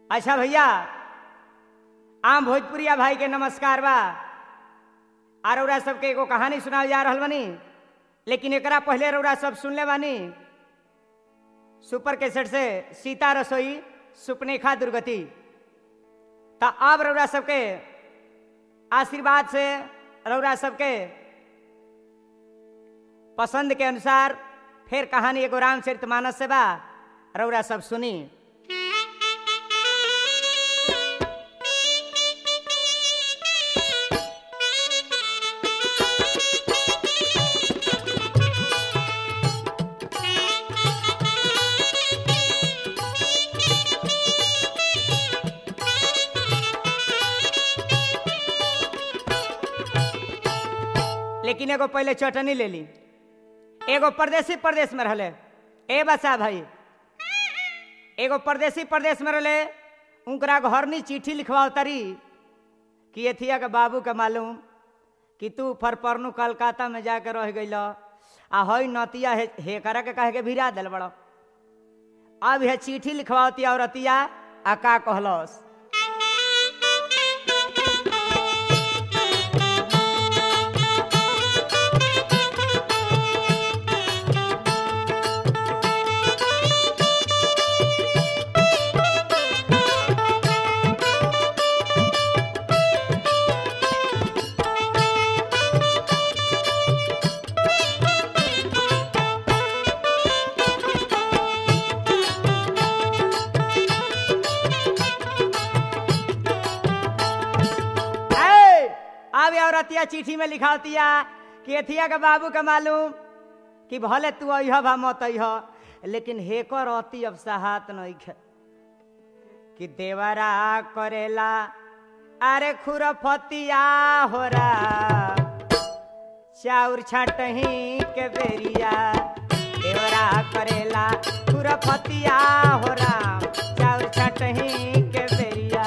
अच्छा भैया आम भोजपुरिया भाई के नमस्कार बा और रउरा सबके एगो कहानी सुनाल जा रहल बानी लेकिन एकरा पहले रउरा सब सुनले बानी सुपर कैसेट से सीता रसोई सुपनेखा दुर्गति तो अब रउरा सबके आशीर्वाद से रउरा सबके पसंद के अनुसार फिर कहानी एगो रामचरित मानस से बा रउरा सब सुनी लेकिन एगो पहले चटनी ले ली एगो परदेसी प्रदेश में रहले ए बसा भाई एगो परदेसी प्रदेश में रहले उनकरा घरनी चिट्ठी लिखवाओ तरी कि एथिया के बाबू के मालूम कि तू फरपरनू कलकत्ता में जाके रह गइल आ हई नतिया हे, हे करा के कहे के भिरा दिल बड़ो अब हे चिट्ठी लिखवाती औरतिया आ का कहलस ए, अब ये औरतिया चिट्ठी में लिखावतिया कि एथिया के बाबू के मालूम कि भले तू अह भा मत अह लेकिन हेकर अति अब सहात नहीं खे कि देवरा करेला अरे खुरफतिया हो रा चाउर छाटही के बेरिया देवरा करेला खुरफतिया हो राम चाउर छाटही के बेरिया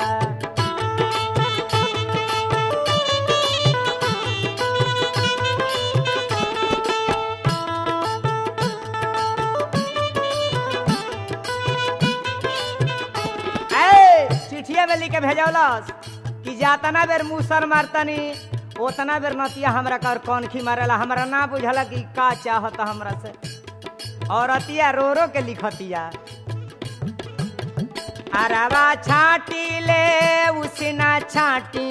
ए, चिठिया में लिख के भेजौलस कि जातना बेर मुसर मारतनी ओतना बेर नतिया हमरा कर कौन खी मारेला हमरा ना बुझला कि का चाहत हमरा से और अतिया रो रो के लिखतिया अरवा छाटी ले उसना छाटी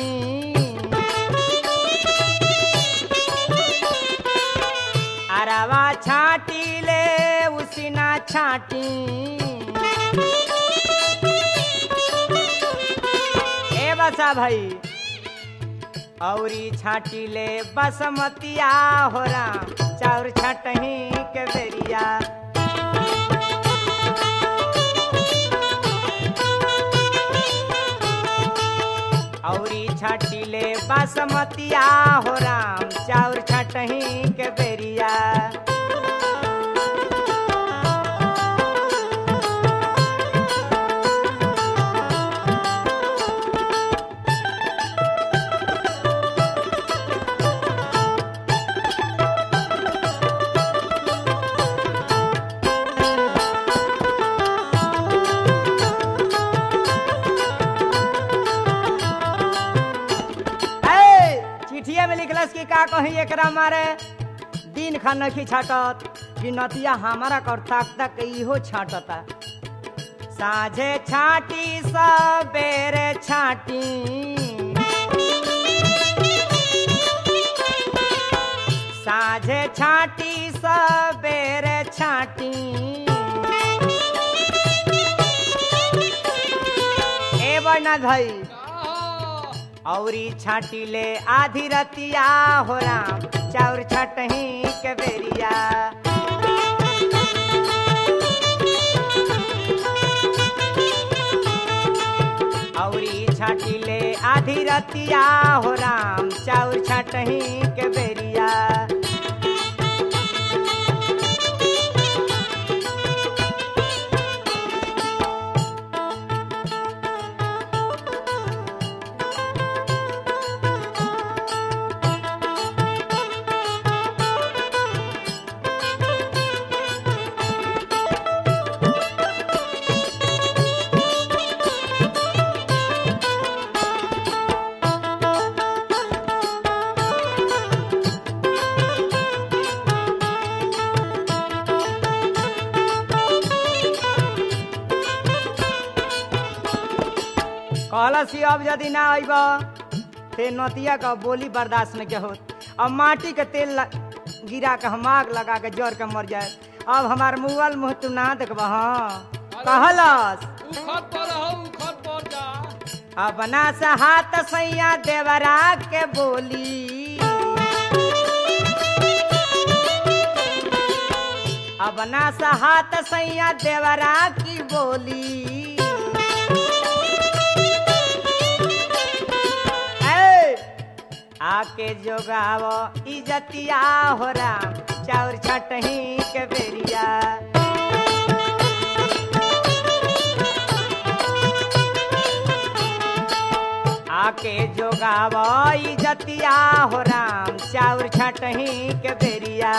अरवा छाटी ले उसना छाटी ए बसा भाई औरी छाटी ले बसमतिया हो राम चाउर छाटही के बेरिया औरी छाटी ले बसमतिया हो राम चाउर छाटही के बेरिया ए, चिठिया में लिखलस कि का कही एकरा मारे दिन खा नखी छाटत कि नतिया हमारा कर तक तक इहो छाटता साझे छाटी सबेरे छाटी साझे छाटी सबेरे छाटी ए बरनाथ भाई औरी छाटी ले आधी रतिया हो राम चाउर छटही के बेरिया औरी छाटी ले आधी रतिया हो राम चाउर छटही के बेरिया कहलस कि अब यदि ना अइब ते नतिया का बोली बर्दाश्त नहीं के होत अब माटी के तेल ल- गिरा के हम आग लगा के जर के मर जाए अब हमार मुअल मुँह तू ना देखब हाँ कहलस उखत पर हो उखत पर जा अब ना से हाथ सैया देवरा के बोली अब ना से हाथ सैया देवरा की बोली ए, आके जोगाव इजतिया हो राम चाउर छटही के बेरिया आके जोगाव इजतिया हो राम चाउर छटही के बेरिया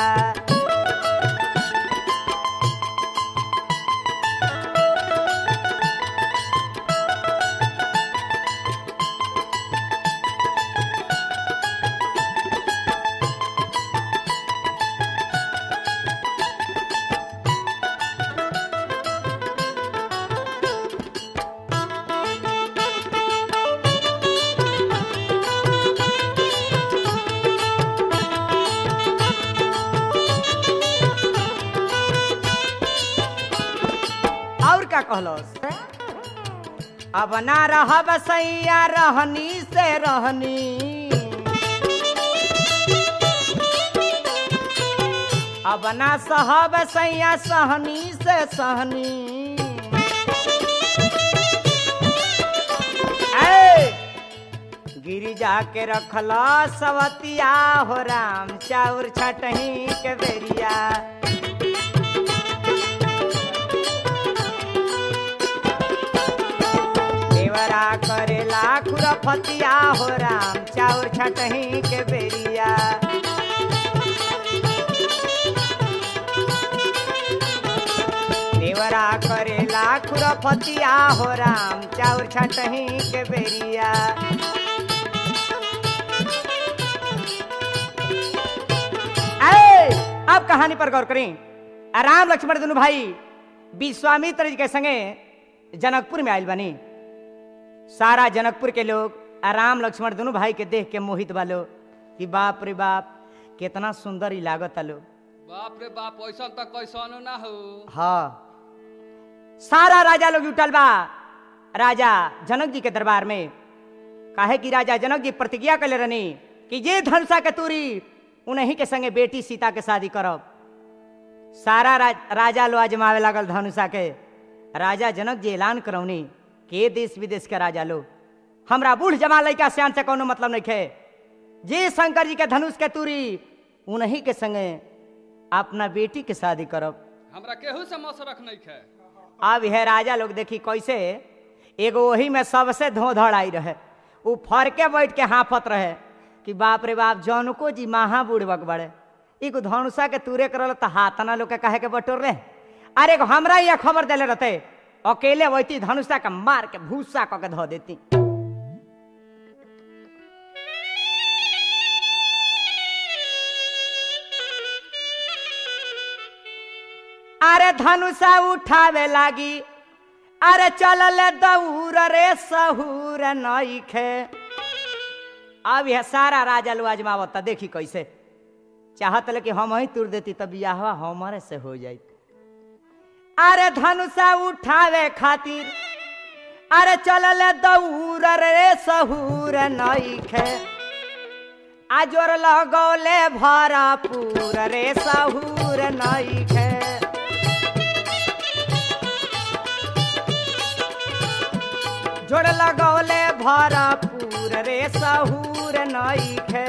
और का कहलस अब ना रहब सैया रहनी से रहनी अब ना सहब सैया सहनी से सहनी ए, गिरी जाके रखला सवतिया हो राम चाउर छटही के बेरिया देवरा करेला खुरफतिया हो राम चाउर छटही के बेरिया देवरा करेला खुरफतिया हो राम चाउर छटही के बेरिया ए, अब कहानी पर गौर करें राम लक्ष्मण दोनों भाई विश्वामित्र जी के संगे जनकपुर में आयल बनी सारा जनकपुर के लोग आ राम लक्ष्मण दोनों भाई के देख के मोहित बालो कि बाप रे बाप कितना सुंदर ही लागत आलो बाप रे बाप ऐसा तो कैसन ना हो हाँ सारा राजा लोग उठल बा राजा जनक जी के दरबार में काहे कि राजा जनक जी प्रतिज्ञा कर रहनी कि जे धनुषा के तूरी उन्हीं के संगे बेटी सीता के शादी करब सारा रा, राजा लो आजमावे लागल धनुषा के राजा जनक जी ऐलान करौनी के देश विदेश के राजा लो हमरा बूढ़ जमा लड़का सियान से कोनो मतलब नहीं खे जे शंकर जी के धनुष के तूरी उन्हीं के संगे अपना बेटी के शादी करब हमरा केहू से मसरख नहीं खे अब यह राजा लोग देखी कैसे एगो वही में सबसे धोधड़ आई रहे उ फरके बैठ के हाफत रहे कि बाप रे बाप जौनको जी महा बुढ़बक बड़े एगो धनुषा के तूरे करल तो हाथना लोग के कहे के बटोर रहे अरे एगो हमरा यहाँ खबर देले रहते अकेले वैती धनुषा के मार के भूसा क के धो देती अरे धनुषा उठावे लागी अरे चलल दौर रे सहूर नईखे अब यह सारा राजा लो आजमावत देखी कैसे चाहत ले कि हम ही तुर देती तब बियाहवा हमारे से हो जाई अरे धनुषा उठावे खातिर अरे चलल दौर रे सहूर नईखे आजोर लगौले भरपूर रे सहूर नईखे जोड़ लगौले भरपूर रे सहूर नईखे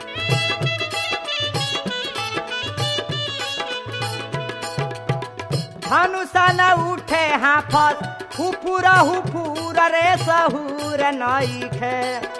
धनुषा न उठे हाफत हुफुर हुफुर रे सहूर नईखे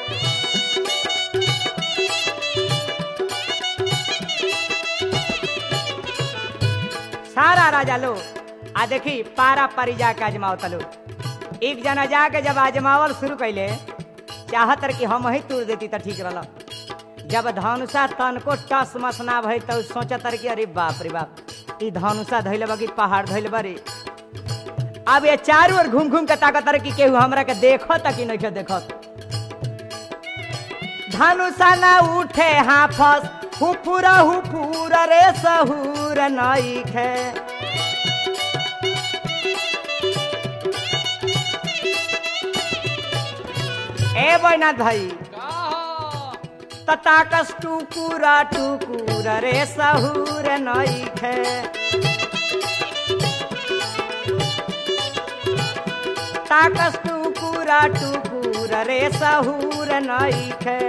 सारा राजा लो आ देखी पारा पारी जाके आजमाओ तलो एक जना जाके जब आजमावल शुरू कैले चाहत रहे कि हम ही तोड़ देती तो ठीक रहा जब धनुषा तन को टस मस ना भई तो सोचत रहे कि अरे बाप रे बाप ई धनुषा धैले बा कि पहाड़ धैले बा रे अब ये चारू ओर घूम घूम के ताकत रहे कि केहू हमरा के देखत कि नहीं के देखत धनुषा न उठे हाफस हुफुर हुफुर रे सहूर नई खे ए बैनाथ भाई का हो? तताकस टुकुरा टुकुर रे सहूर नई खे ताकस टुकुरा टुकुर रे सहूर नई खे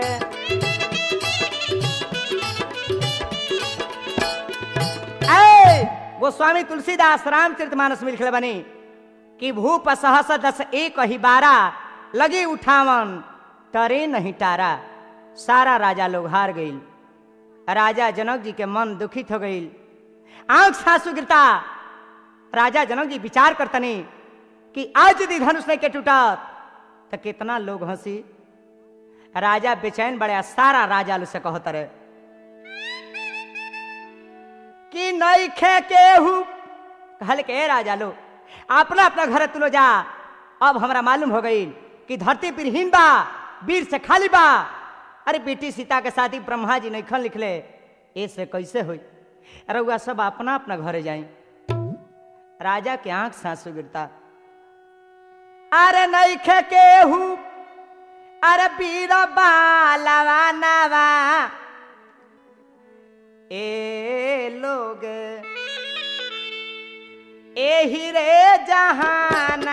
ए गोस्वामी तुलसीदास रामचरित मानस में लिखले बनी कि भूप सहस दस एक ही बारा लगी उठावन तरे नहीं टारा सारा राजा लोग हार गईल राजा जनक जी के मन दुखित हो गईल आंख सासु गिरता राजा जनक जी विचार करतनी कि आज यदि धनुष नहीं के टूटत तो कितना लोग हंसी राजा बेचैन बड़े आ सारा राजा लोग से कहत रहे कि नहीं खे केहू कहल के "ए राजा लो अपना अपना घर तुलो जा अब हमरा मालूम हो गई कि धरती पिरहीन बा वीर से खाली बा अरे बेटी सीता के शादी ब्रह्मा जी नैखन लिखले ऐसे कैसे हुई रउआ सब अपना अपना घरे जाई राजा के आंख सासू गिरता अरे नहीं खे केहू अरे वीर बालवा नवा ए लोग एही रे जहाना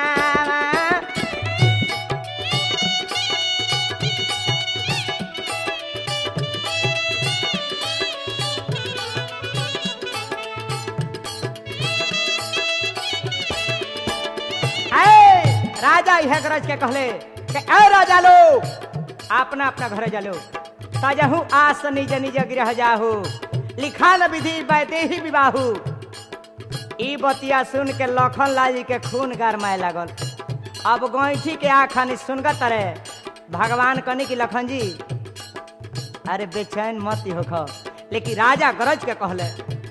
ऐ, राजा यह गरज के कहले कि ए राजा लोग अपना अपना घर जालो ताजहू आस निज निज गृह जाहू लिखा न विधि बैते ही विवाहू ई बतिया सुन के लखन लाल जी के खून गरमाए लागल अब गैठी के आखानी सुनगत रहे भगवान कनी की लखन जी अरे बेचैन मत ही होख लेकिन राजा गरज के कहले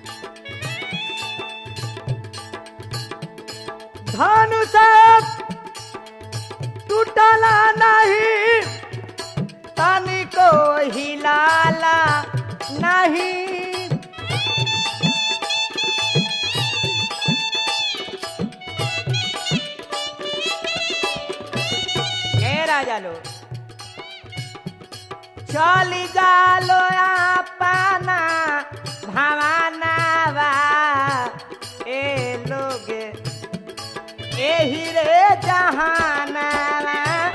धनुष टूटला नहीं तनिको हिलाला नहीं ए राजा लो चली जालो अपना भवानावा ए लोग एही रे जहानावा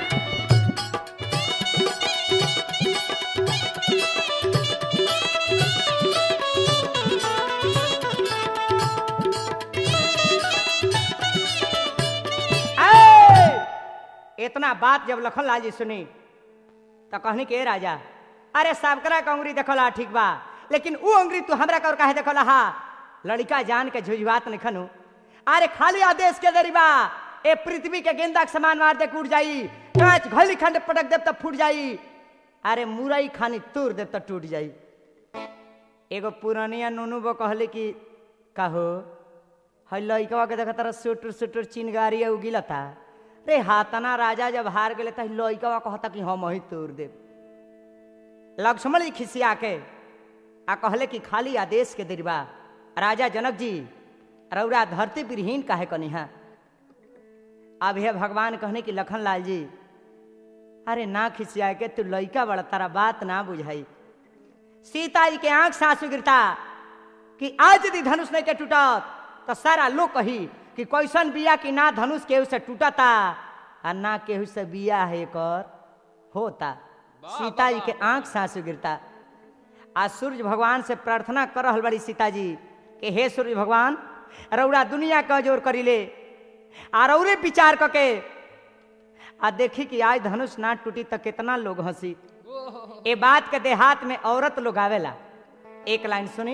ऐ! इतना बात जब लखन लाल जी सुनी तो कहनी के "ए राजा अरे सबकरा के अंगुरी देखला ठीक बा लेकिन ऊ अंगुरी तू हमरा कर काहे देखला हा लड़का जान के झुझुआत नहीं खनु अरे खाली आदेश के दरिबा ए पृथ्वी के गेंदा के समान मार दे कूट जाई कांच घली खंड पटक देव तब फूट जाई अरे मुरई खानी तोड़ देव तब टूट जाई एगो पुरानिया नूनू बो कहले कि कहो हई लइकवा के देखा तारा सुटुर सुटुर चिनगारी उगिलता रे हातना राजा जब हार गेले त लइकवा कहता कि हम ही तोड़ देब लक्ष्मण जी खिसिया के आ कहले कि खाली आदेश के दिरबा राजा जनक जी रौरा धरती विरहीन काहे कनिहा अब हे भगवान कहने की लखन लाल जी अरे ना खिसिया के तू लइका बड़ा तारा बात ना बुझाई सीता जी के आंख से आंसू गिरता कि आज यदि धनुष नहीं के टूटत तो सारा लोग कही कि कैसन बिया कि ना धनुष केहू से टूटता आ ना केहू से बिया है कर होता वाह, सीता जी वाह, के आंख से आंसू गिरता आज सूर्य भगवान से प्रार्थना कर रहल बड़ी सीता जी कि हे सूर्य भगवान रौरा दुनिया का जोर करीले आ रौरे विचार करके आ देखी कि आज धनुष ना टूटी तो कितना लोग हंसी ओह, ए बात के देहात में औरत लोग आवेला एक लाइन सुनी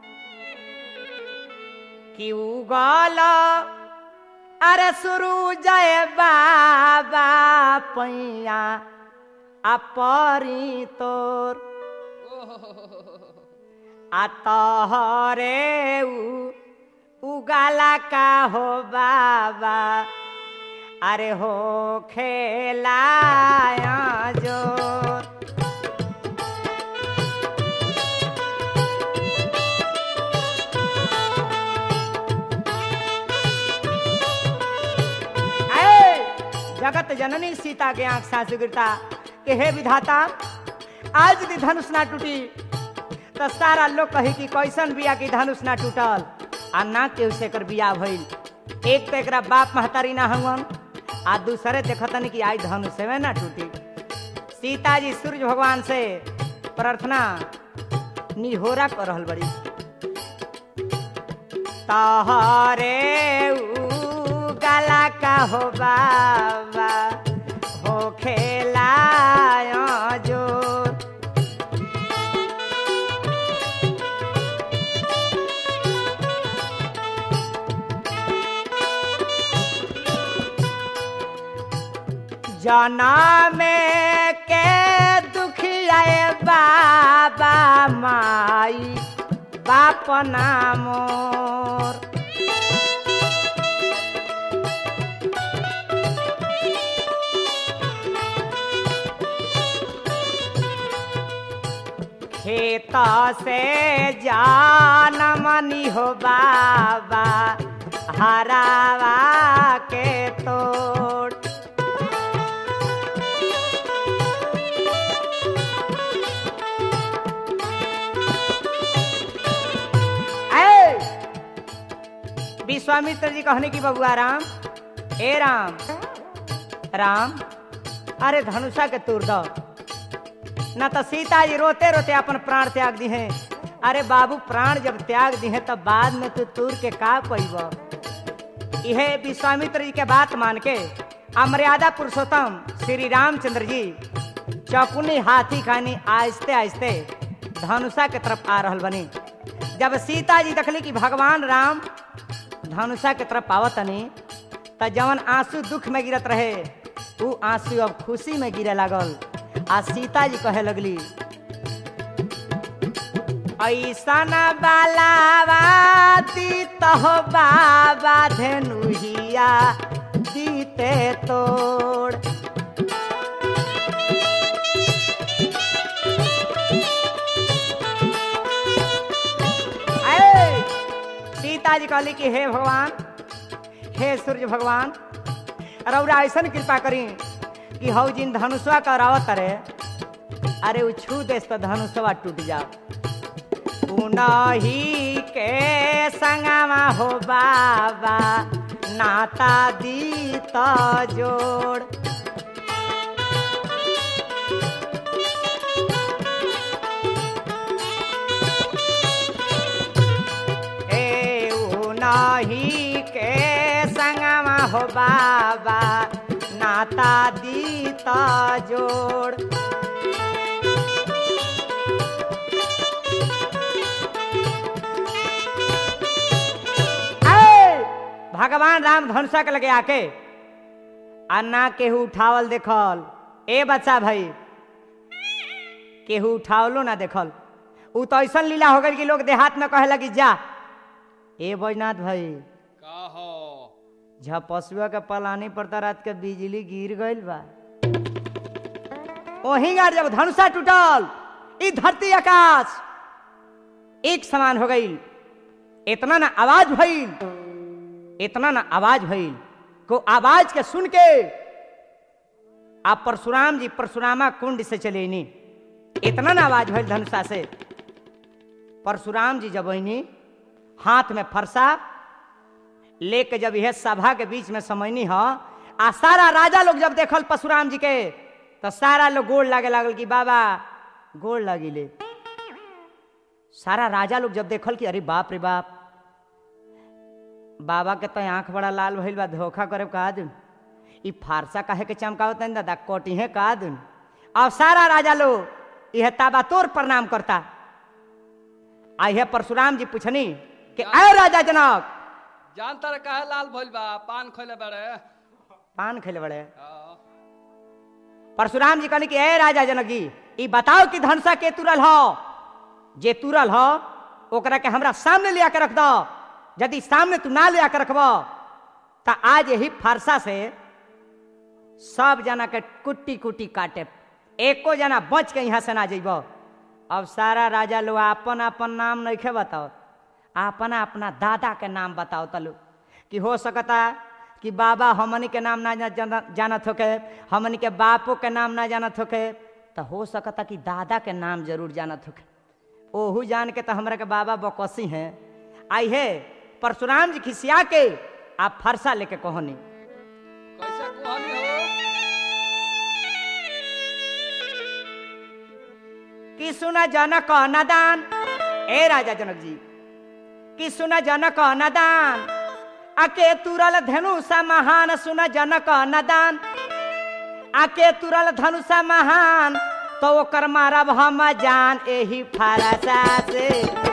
कि उगल अरे सुरु जय बाबा पैया आ परी तोर ओह, आ तहरे उ उगाला का हो बाबा अरे हो खेलाया जो ऐ, जगत जननी सीता के आंख सास गिरता के हे विधाता आज भी धनुष ना टूटी तो सारा लोग कही कि कैसन बिया की धनुष ना टूटल आ ना केहू से एकर बिया भइल एक तो एकरा बाप महतारी ना हवन आ दूसरे देखतन कि आई धनुष में ना टूटी सीता जी सूर्य भगवान से प्रार्थना निहोरा कर रहल बड़ी तहरे गला का हो बाबा हो खेला जोर जनम के दुखियाए बाबा माई बाप नामोर खेत से जान मनी हो बाबा हरावा के तोड़ ऐ! विश्वामित्र जी कहने की बबुआ राम ए राम राम अरे धनुषा के तोड़ दो न तो सीता जी रोते रोते अपन प्राण त्याग दी हैं अरे बाबू प्राण जब त्याग दी हैं तब बाद में तू तूर के का पैब यह विश्वामित्र जी के बात मान के अमर्यादा पुरुषोत्तम श्री रामचंद्र जी चौकुनी हाथी खानी आहिस्ते आहिस्ते धनुषा के तरफ आ रहल बनी जब सीता जी देखली कि भगवान राम धनुषा के तरफ आवतनी त जवन आंसू दुख में गिरत रहे ऊ आंसू अब खुशी में गिरे लागल आ सीता जी कहे लगली ऐसन बालावा दीत हो बाबा धेनुहिया दीते तोड़ ऐ, सीता जी कहली कि हे भगवान हे सूर्य भगवान रौरा ऐसन कृपा करी कि हौ जिन धनुषवा का रावत रे अरे उ छू देस तो धनुषवा टूट जा उनही के संगमा हो बाबा नाता दी तो जोड़ ए उनही के संगमा हो बाबा नाता दी तो जोड़ ऐ, भगवान राम धनुषा के लगे आके अन्ना केहू उठावल देखल ए बच्चा भाई केहू उठावलो ना देखल उ तो ऐसा लीला हो गई कि लोग देहात में कहे लगी जा ए बैजनाथ भाई का हो झपसुआ के पलानी पर तो रात के बिजली गिर गईल बा ओही गार जब धनुषा टूटल ई धरती आकाश एक समान हो गई इतना ना आवाज भइल इतना ना आवाज भइल को आवाज के सुन के आप परशुराम जी परशुरामा कुंड से चले नी इतना ना आवाज भइल धनुषा से परशुराम जी जब अनी हाथ में फरसा लेके जब यह सभा के बीच में समझनी ह आ सारा राजा लोग जब देखल परशुराम जी के तो सारा लोग गोड़ लागे लागल कि बाबा गोड़ लागिले सारा राजा लोग जब देखल कि अरे बाप रे बाप बाबा के तो आंख बड़ा लाल भइल बा धोखा करे कहा दून ई फारसा काहे के चमकावत है दादा कोटी है कहा दून अब सारा राजा लोग यह ताबातोर प्रणाम करता आ यह परशुराम जी पूछनी कि आए राजा जनक जानता रे काहे लाल भइल बा पान खइले बारे पान खेले बड़े हाँ। परशुराम जी कहनी कि ए राजा जनक जी ई बताओ कि धनसा के तुरल हो जे तुरल हो ओकरा के हमरा सामने लिया के रख दो यदि सामने तू ना ले आकर रखब तो आज यही फरसा से सब जना के कुट्टी कुट्टी काटे एको जना बच के यहाँ से ना जइब अब सारा राजा लोग अपन अपन नाम नहीं बताओ अपना अपना दादा के नाम बताओ तलु कि हो सकता कि बाबा हमनी के नाम ना जाना- जानत होके हमनी के बापो के नाम ना जानत होके तो हो सकता कि दादा के नाम जरूर जानत होके ओहू जान के तो हमरा के बाबा बकसी हैं आई है परशुराम जी खिसिया के आप फरसा लेके कहनी कैसे कुहानी हो कि सुना जनक नदान ए राजा जनक जी कि सुना जनक नदान आके तुरल धनुषा महान सुना जनक नदान आके तुरल धनुषा महान तो ओकर मारब हम जान एही फारसा से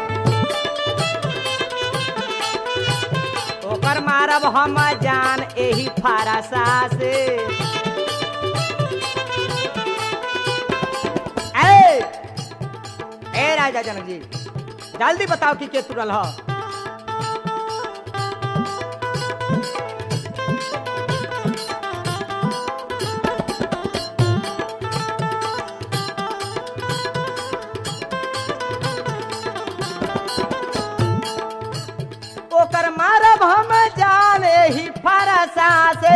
ओकर मारब हम जान एही फारसा से ए ए राजा जनक जी जल्दी बताओ कि के तुरल हो ओकर मारब हम जाने ही फरसा से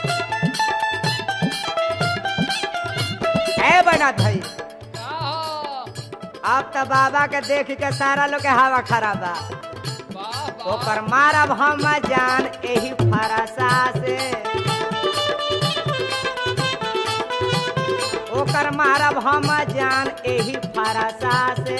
है बना भाई का हो अब तो बाबा के देख के सारा लोग के हवा खराब बा वाह वाह ओकर मारब हम जान एही फरसा से ओकर मारब हम जान एही फरसा से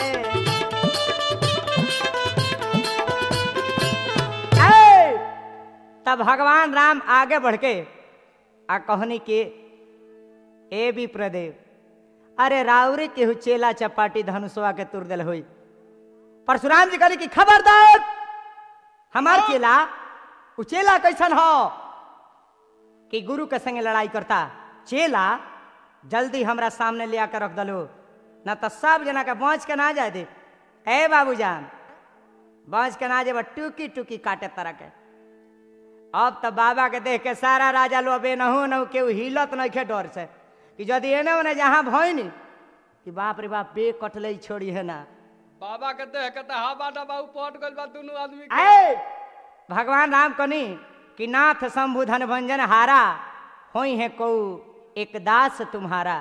ए! तब भगवान राम आगे बढ़ के आ कहनी के ए भी प्रदेव अरे राउरी केहू चेला चपाटी धनुषवा के तुर दिल हुई परशुराम जी कहली कि खबरदार हमार चेला उ चेला कैसन हो कि गुरु के संगे लड़ाई करता चेला जल्दी हमरा सामने ले आकर रख दलो ना तो सब जना के बाँच के ना जाए दे ए बाबूजान बाँच के ना जेब टूकी टूकी काटे तरह के अब तो बाबा के देख के सारा राजा लो अबे नहू नहू केहू हिलत नहीं खे डर से कि यदि एने ओने जहाँ भइनी कि बाप रे बाप बे कटले छोड़ी है ना बाबा के देख के तो हवा डबा उपट गइल बा दुनू आदमी के आए भगवान राम कनी कि नाथ शंभु धन भंजन हारा होई है को एक दास तुम्हारा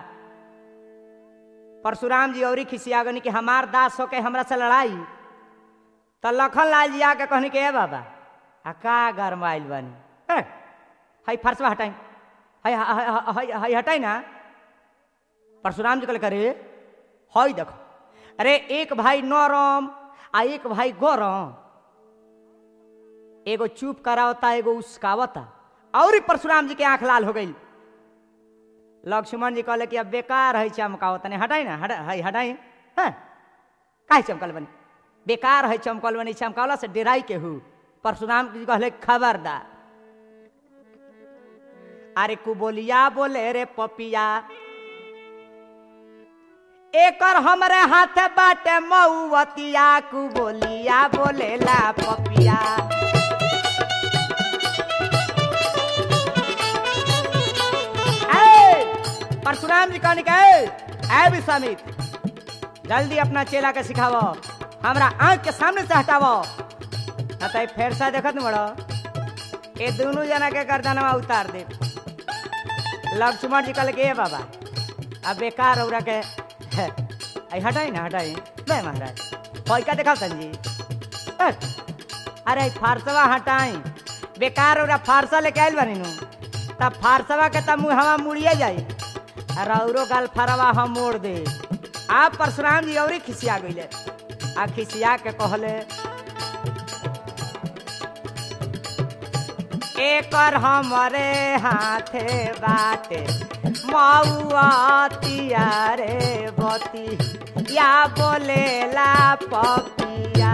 परशुराम जी औरी खिसियागनी कि हमार दास होके हमरा से लड़ाई तो लखन लाल जी आके कहनी के ए बाबा आ का गरमाइल बानी ए, हई फरसवा हटाई हई हई- हई हई हटाई ना परशुराम जी कहले करे हई देखो अरे एक भाई नरम आ एक भाई गरम एगो चुप करावता एगो उसकावता और ही परशुराम जी के आंख लाल हो गई लक्ष्मण जी कहले कि अब बेकार है चमकावत नहीं हटाई ना हटा हई हटाई हाँ काहे चमकल बनी बेकार है चमकल बनी चमकावला से डेराई के हु परशुराम जी कहले खबरदार अरे कुबोलिया बोले रे पपिया एकर हमरे हाथ बाटे मऊवतिया कुबोलिया बोलेला पपिया ए, परशुराम जी कहने के ए विश्वामित्र जल्दी अपना चेला के सिखावो हमरा आंख के सामने से हटावो ना तो फेर सा देखत न बड़ो ये दोनों जना के गर्दनवा उतार दे लक्ष्मण जी कहले के ए बाबा अब बेकार हो के आई हटाई ना हटाई नहीं महाराज पैका देखा जी ए, अरे ई फारसवा हटाई बेकार हो फारसा लेके आयल बानी नु तब फारसवा के तब मुहवा मुड़िए जाई और औरो गाल फरवा हम मोड़ दे आप परशुराम जी औरी खिसिया गईले आ खिसिया के कहले एकर हमरे हाथे बाटे मऊआ रे बती या बोलेला पपिया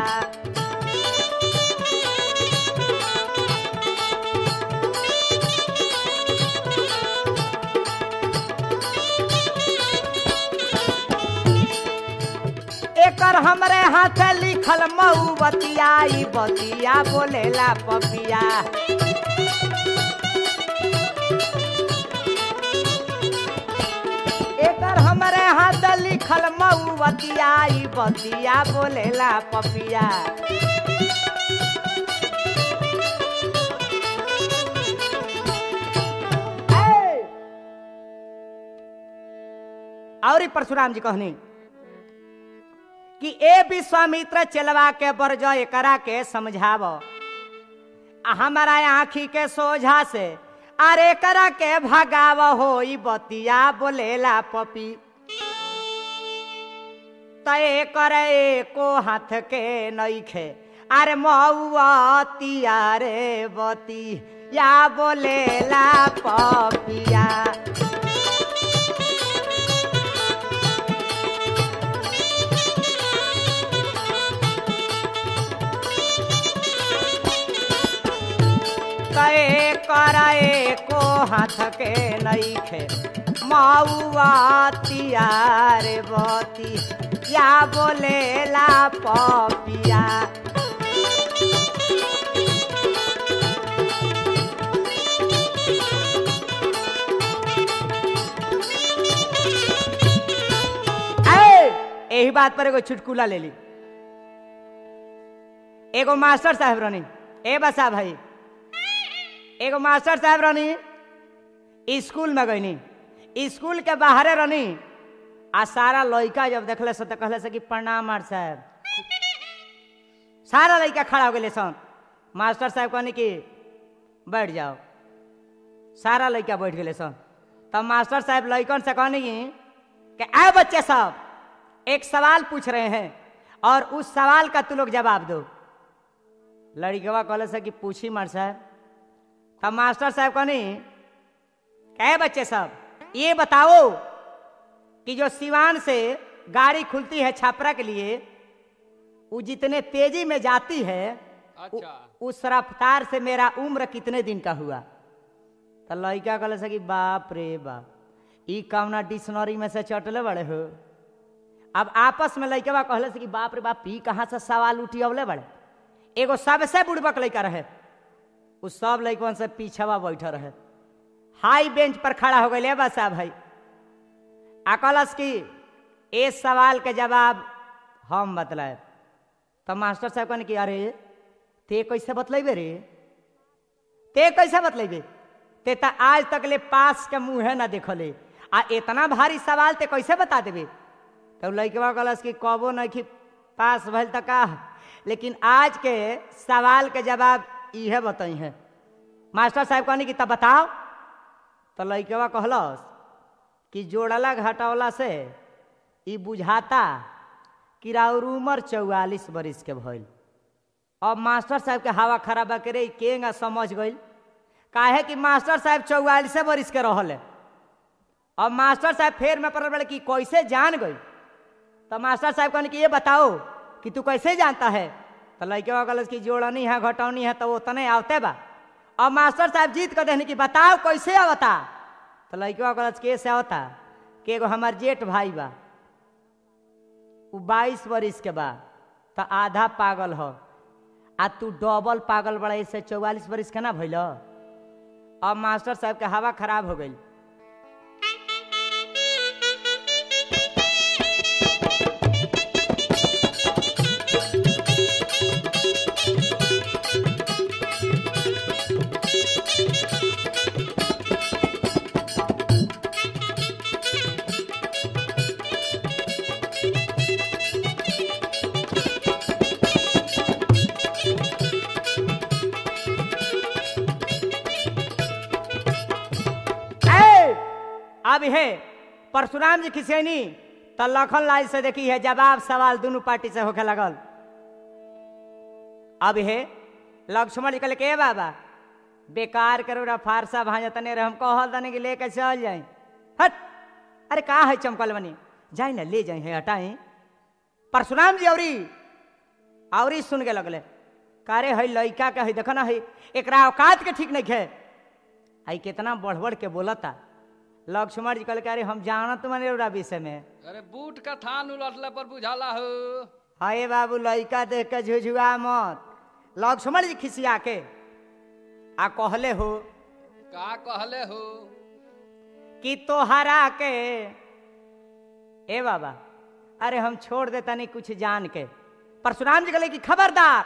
एकर एकर हमरे हाथ लिखल मऊ बतिया ई बतिया बोलेला पपिया एकर हमरे हाथ लिखल मऊ बतिया ई बतिया बोलेला पपिया ए! और ई परशुराम जी कहनी कि ए विश्वामित्र चलवा के बरज एकरा के समझाव आ हमारा आँखी के सोझा से अरे करा के भगाव हो ई बतिया बोलेला पपी तय करे को हाथ के नईखे अरे मऊतिया रे बती या बोलेला पपिया कए कराए को हाथ के नईखे मऊआ तियार बती या बोलेला पपिया ए, यही बात पर एगो चुटकुला ले ली एगो मास्टर साहब रहनी ए बसा भाई एगो मास्टर साहब रहनी स्कूल में गईनी स्कूल के बाहरे रहनी आ सारा लड़का जब देखले से तो कहले से कि प्रणाम मार साहब सारा लड़का खड़ा हो गए सन मास्टर साहब कहनी कि बैठ जाओ सारा लड़का बैठ गए सन तब मास्टर साहब लड़कन से कहनी कि आए बच्चे सब एक सवाल पूछ रहे हैं और उस सवाल का तू लोग जवाब दो लड़कवा कहले से कि पूछी मार साहब तब मास्टर साहब कहनी कहे बच्चे सब ये बताओ कि जो सिवान से गाड़ी खुलती है छापरा के लिए वो जितने तेजी में जाती है उ- अच्छा उस रफ्तार से मेरा उम्र कितने दिन का हुआ तो लड़का कहले से कि बाप रे बाप ई कौना डिक्शनरी में से चटले बड़े हो अब आपस में लड़के कहले से कि बाप रे बाप ई कहाँ से सवाल उठी अवले बड़े एगो सबसे बुड़बक लड़का रहे उ सब लड़कन से पीछवा बैठल रहे हाई बेंच पर खड़ा हो गए बस भाई आ कहलस कि ए सवाल के जवाब हम बतलाए तो मास्टर साहब कहने कि अरे ते कैसे बतलेबे रे ते कैसे बतलेबे ते तो आज तक ले पास के मुँहे ना देखले आ इतना भारी सवाल ते कैसे बता देबे तब लड़कवा कहलस कि कबो नहीं कि पास भल तक का लेकिन आज के सवाल के जवाब इहे बताई है मास्टर साहब कहनी कि तब बताओ तो लड़कवा कहलस कि जोड़ला घटावला से ई बुझाता कि राउर उमर चौवालीस बरिस के भइल अब मास्टर साहब के हवा खराब करे केंगा समझ गइल काहे कि मास्टर साहब चौवालीसे बरिस के रहल है अब मास्टर साहब फेर में पड़ल बड़े कि कैसे जान गई तो मास्टर साहब कहने कि ये बताओ कि तू कैसे जानता है तो लड़के गलत कि जोड़नी है घटौनी है तो उतने आवते बा अब मास्टर साहब जीत कर देने कि बताओ कैसे आवता तो लड़के गलत के से आवता कि एगो हमार जेठ भाई बा उ बाईस बरिस के बा तो आधा पागल हो आ तू डबल पागल बड़ा इससे चौवालीस बरिस के ना भइल अब मास्टर साहब के हवा खराब हो गई ए, अब है परशुराम जी खिसेनी तो लखन लाल से देखी है जवाब सवाल दोनों पार्टी से होके लगल अब है लक्ष्मण जी कहले के बाबा बेकार करो रा फारसा भांजा तने रे हम कहल तने कि लेके चल जाए हट अरे का है चमकल बनी जाए ना ले जाए है हटाए परशुराम जी औरी औरी सुन के लगले कारे है लइका के है देखो ना है एकरा औकात के ठीक नहीं है आई कितना बढ़ बढ़ के बोलता लक्ष्मण जी कहल के अरे हम जानत माने रौरा विषय में अरे बूट का थान उलटले पर बुझाला हो हाय बाबू लइका देख के झुझुआ मत लक्ष्मण जी खिसिया के आ कहले हो का कहले हो कि तोहरा के ए बाबा अरे हम छोड़ दे तनी कुछ जान के परशुराम जी कहले कि खबरदार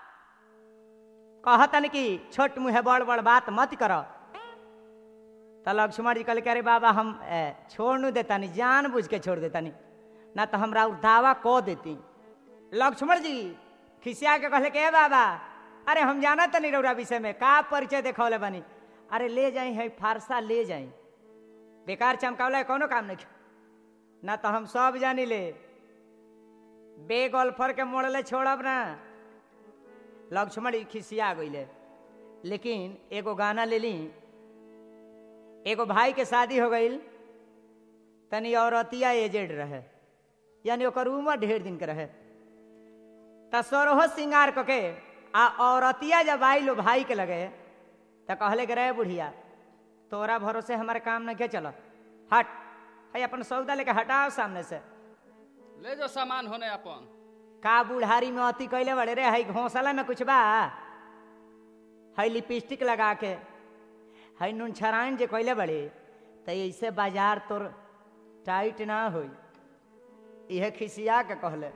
कहतन कि छोट मुँह बड़ बड़ बात मत करो तो लक्ष्मण जी कहले कि अरे बाबा हम ए, छोड़ नू देतानी जान बुझ के छोड़ देतानी ना तो हमरा उ दावा कह देती लक्ष्मण जी खिसिया के कहले कि ए बाबा अरे हम जाना तनी रौरा विषय में का परिचय देखौले बनी अरे ले जाई है फारसा ले जाई बेकार चमकावला कोनो काम नहीं ना तो हम सब जानी ले बे गोल्फर के मोड़ले छोड़ब ना लक्ष्मण जी खिसिया गईले लेकिन एगो गाना ले ली एगो भाई के शादी हो गई तनी औरतिया एजेड रहे यानी ओकर उम्र ढेर दिन के रहे त सोरहो श्रृंगार क के आ औरतिया जब आई लो भाई के लगे त कहले के रहे बुढ़िया तोरा भरोसे हमारे काम नहीं के चलो हट है अपन सौदा लेके हटाओ सामने से ले जो सामान होने अपन का बुढ़ारी में अति कैले बड़े रे है घोंसला में कुछ बा है लिपस्टिक लगा के है नून छराइन जे कैले बड़े तो ऐसे बाजार तोर टाइट ना होई इहे खिसिया के कहले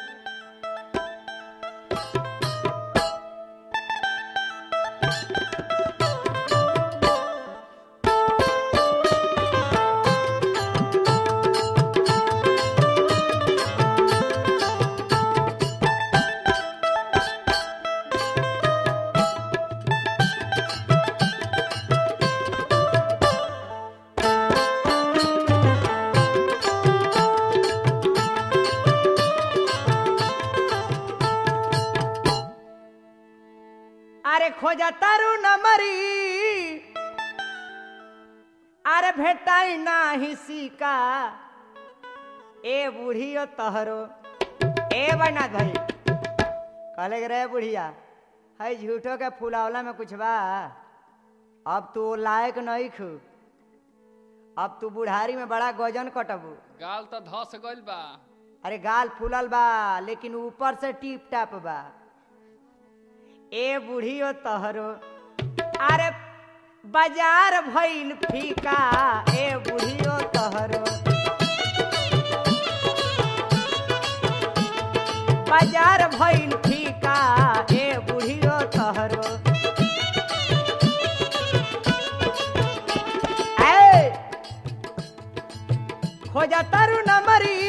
अरे खोजा तारू न मरी अरे भेटाई नाही सिका ए बूढ़ियो तहरो ए बना भाई कहले के रे बुढ़िया है झूठो के फुलावला में कुछ बा अब तू लायक नहीं खू अब तू बुढ़ारी में बड़ा गजन कटबू गाल तो धस गइल बा अरे गाल फूलल बा लेकिन ऊपर से टीप टाप बा ए बूढ़ियो तहरो अरे बाजार भइल फीका ए बूढ़ियो तहरो बाजार भइल फीका ए बूढ़ियो तहरो ए खोजा तारू नंबरी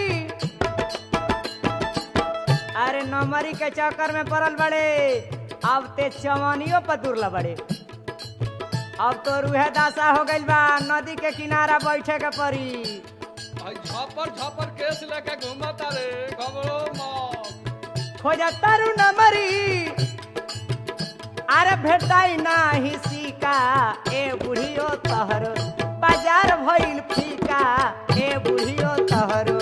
अरे नंबरी के चक्कर में पड़ल बड़े अब ते चवनियों पर दुर्ल बड़े अब तो रूहे दासा हो गइल बा नदी के किनारा बैठे के पड़ी भाई झपर झपर केस लेके घूमता रे घबरो मत खोजा तारू नंबरी अरे भेटाई नाही सिका ए बुढ़ियो तहरो बाजार भइल फीका ए बुढ़ियो तहरो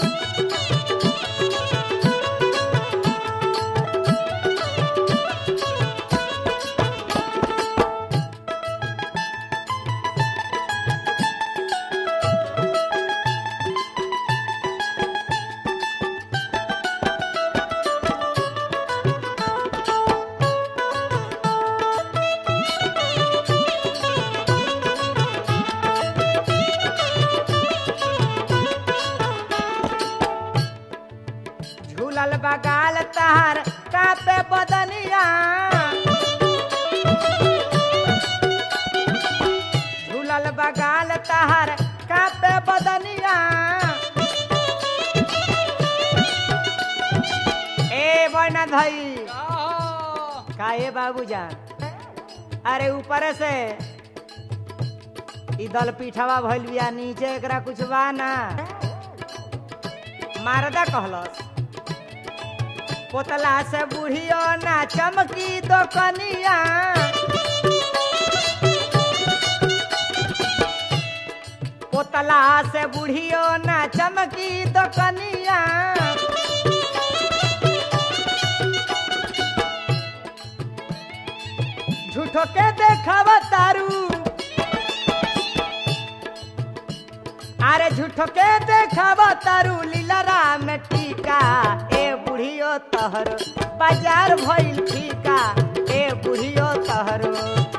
झूलल बगाल तहार कापे बदनिया झूलल बगाल तहार कापे बदनिया ए बना धई का हो? का ए बाबूजान अरे ऊपर से ई दल पीठवा भइल बिया नीचे एकरा कुछ बा ना मारदा कहलस पोतला से बुढ़ियो ना चमकी दो कनिया पोतला से बुढ़ियो ना चमकी दो कनिया झूठो के देखावा तारू अरे झूठो के देखावा तारू लीला राम टीका ए बुढ़ बुढ़ियो तहर बाजार भइल फीका ए बुढ़ियो तहर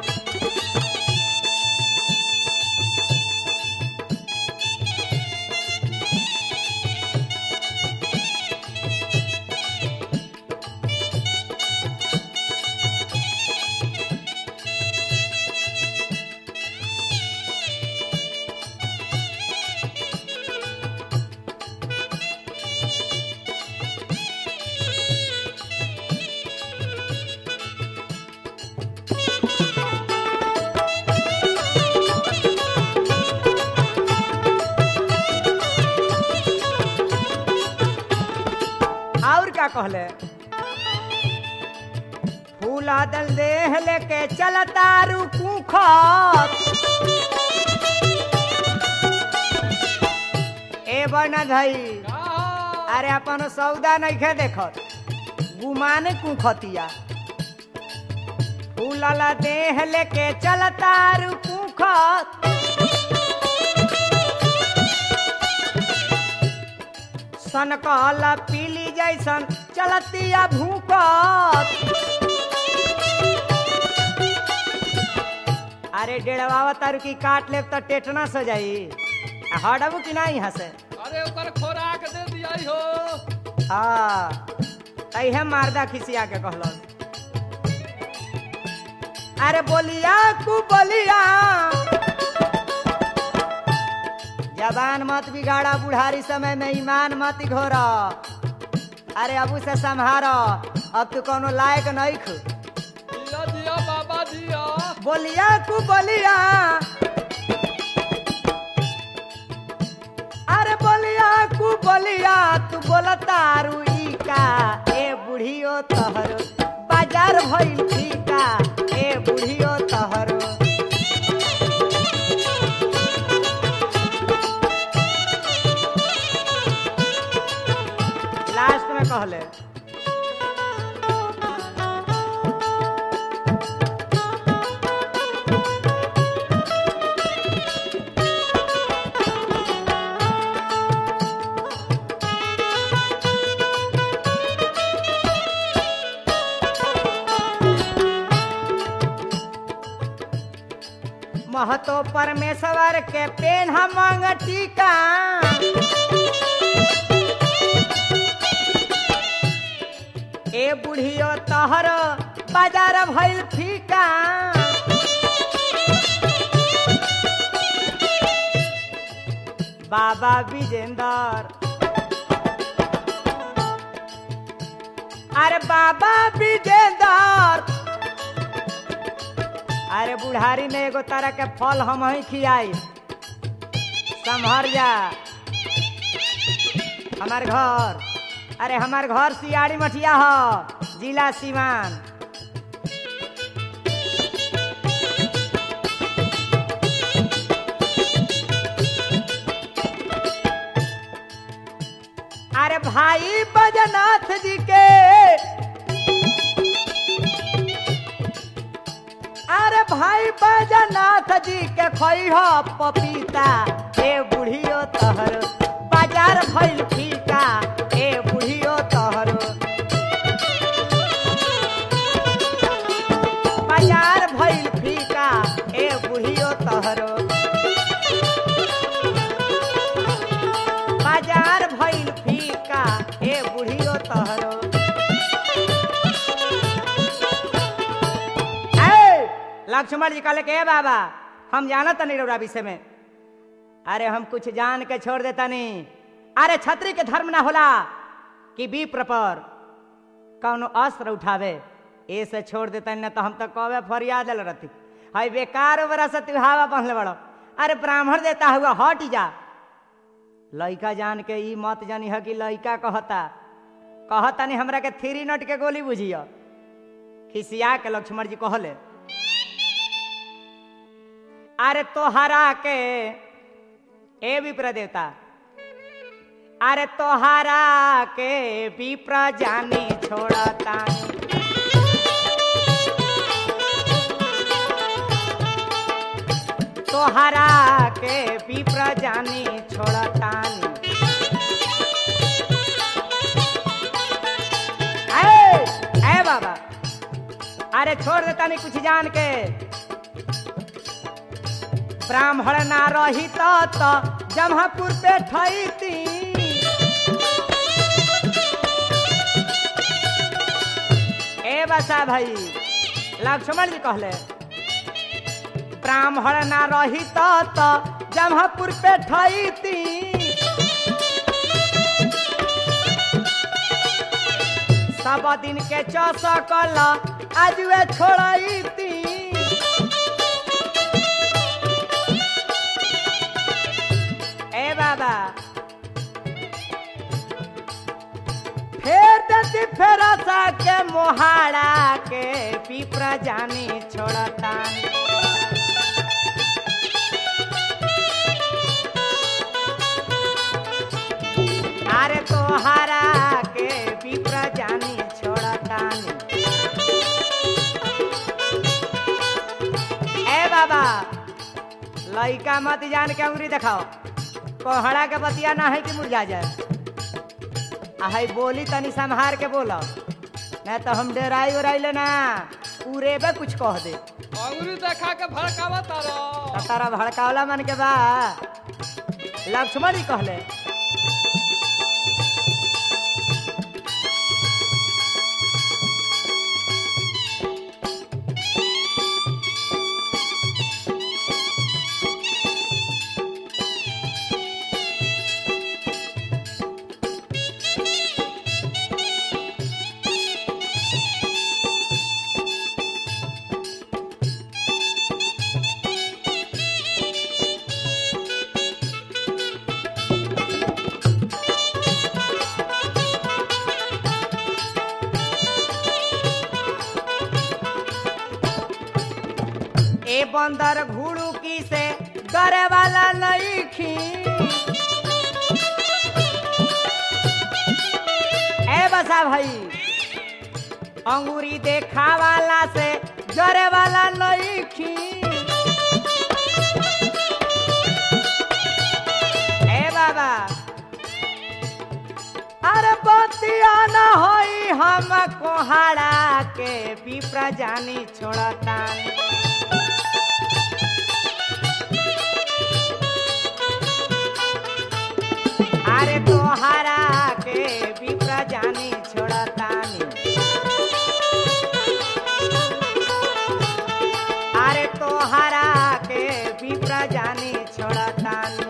और क्या कहले फूला दल देह लेके चलता रुकू खत ए बना धई का अरे अपन सौदा नइखे देखत गुमाने कुखतिया फूलला देह लेके चलता रुकू खत सन कहला पीली जैसन चलतिया भूकत अरे डेढ़वा तारू की काट लेब तो टेटना सो जाई आ हटबू कि नहीं यहाँ से अरे ओकर खोराक दे दिया हो हाँ तैहे मारदा खिसिया के कहलस अरे बोलिया कु बोलिया जबान मत बिगाड़ा बुढ़ारी समय में ईमान मत घोर अरे अबू से संहारो अब तू कोनो लायक नहीं खू दिया दिया बाबा दिया बोलिया कु बोलिया अरे बोलिया कु बोलिया तू बोलता रुई का ए बुढ़ियो तहर बाजार भइल फीका ए बुढ़ियो तहर लास्ट में कहले महतो परमेश्वर के पेन मंग टीका ए बुढ़ियो तहर बाजार भइल फीका बाबा विजेंदर अरे बाबा विजेंदर अरे बुढ़ारी में एगो तरह के फल हम ही खियाई संभर जा हमार घर अरे हमार घर सियाड़ी मठिया हो जिला सिवान अरे भाई बजनाथ जी के अरे भाई बजनाथ जी के खैह पपीता ए बुढ़ियो तहर बाजार भइल फीका ए बुढ़ियो तहर बाजार भइल फीका ए बुढ़ियो तहर बाजार भइल फीका ए बुढ़ियो तहर ए, लक्ष्मण जी कहले के "ए बाबा हम जाना तनी रौरा विषय में अरे हम कुछ जान के छोड़ देता नहीं अरे छत्री के धर्म ना होला कि विप्र पर कौनो अस्त्र उठावे ए से छोड़ देता न तो हम तो कबे फरियाद दिल रहती हाय बेकार बरा से तू हवा पहले बड़ो अरे ब्राह्मण देता हुआ हट जा लइका जान के ई मत जानी है कि लइका कहता कहता नहीं हमरा के थ्री नट के गोली बुझियो खिसिया के लक्ष्मण जी कहले अरे तोहरा के ए विप्र देवता अरे तोहरा के विप्र जानी छोड़ता तोहरा के विप्र जानी छोड़तानी अरे छोड़ देता नहीं कुछ जान के ब्राह्मण ना रही तो, तो जमहापुर पे ठहती ए बसा भाई लक्ष्मण जी कहले ब्राह्मण ना रही तो, तो जमहापुर पे ठहती सब दिन के चौसकल आज वे छोड़ती ए बाबा फेर दती फेरसा के मोहाड़ा के पीपरा जानी छोड़ता अरे तोहरा के पीपरा जानी छोड़ता ए बाबा लइका मत जान के अंगुरी देखाओ कोहड़ा के बतिया ना है कि मुरझा जाए आ है बोली तनी संहार के बोलो नहीं तो हम डेराई उराई लेना पूरे बे कुछ कह दे अंगुरी देखा के भड़कावा तारो तो तारा भड़कावला मन के बा लक्ष्मण ही कहले ए बंदर घुड़ू की से डरे वाला नहीं खी ए बसा भाई अंगूरी देखा वाला से जरे वाला नहीं खी ए बाबा अरे बतिया न होई हम कोहाड़ा के पीपरा जानी छोड़ता अरे तोहरा के पीपरा जानी छोड़तानी अरे तोहरा के पीपरा जानी छोड़तानी